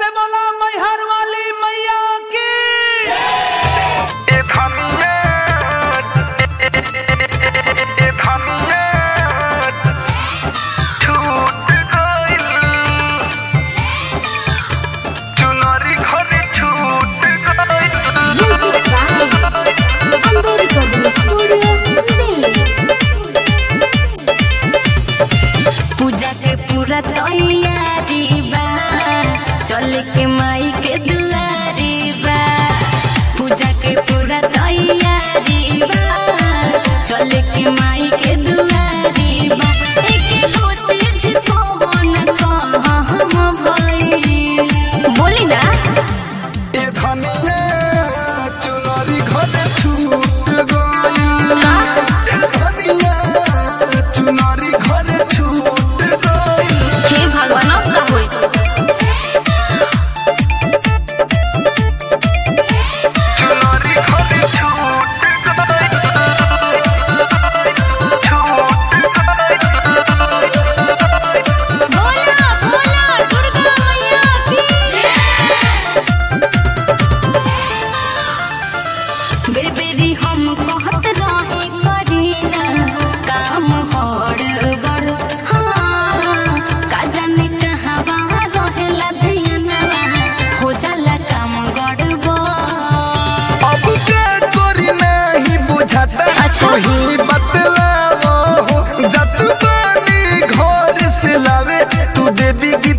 से बोला मैहर वाली मैया की ए धनिया ए धनिया छूट गइल चुनरी घरे छूट गइल पूजा के पूरा तैयारी बा चल के माई के दुआरी बा पूजा के पूरा तैयारी बा चल के माई के दुआरी बा एक कोशिश तो न कहाँ हम भई बोली ना ए धनिया चुनरी घरे छूट गइल ए धनिया चुनरी घरे छूट गइल हे भगवान अब का होई चुनरी घरे छूट गइल बोला बोला दुर्गा मैया की बेरी बेरी हम कहत रहे करीना काम हड़ बड़ हाँ का जाने कहवा रहेला धियाना हो जाला काम गड़बड़ अब के कोरी नहीं बुझाता अच्छा। वही बतलावो हो जत बानी घर से लावे तू देवी की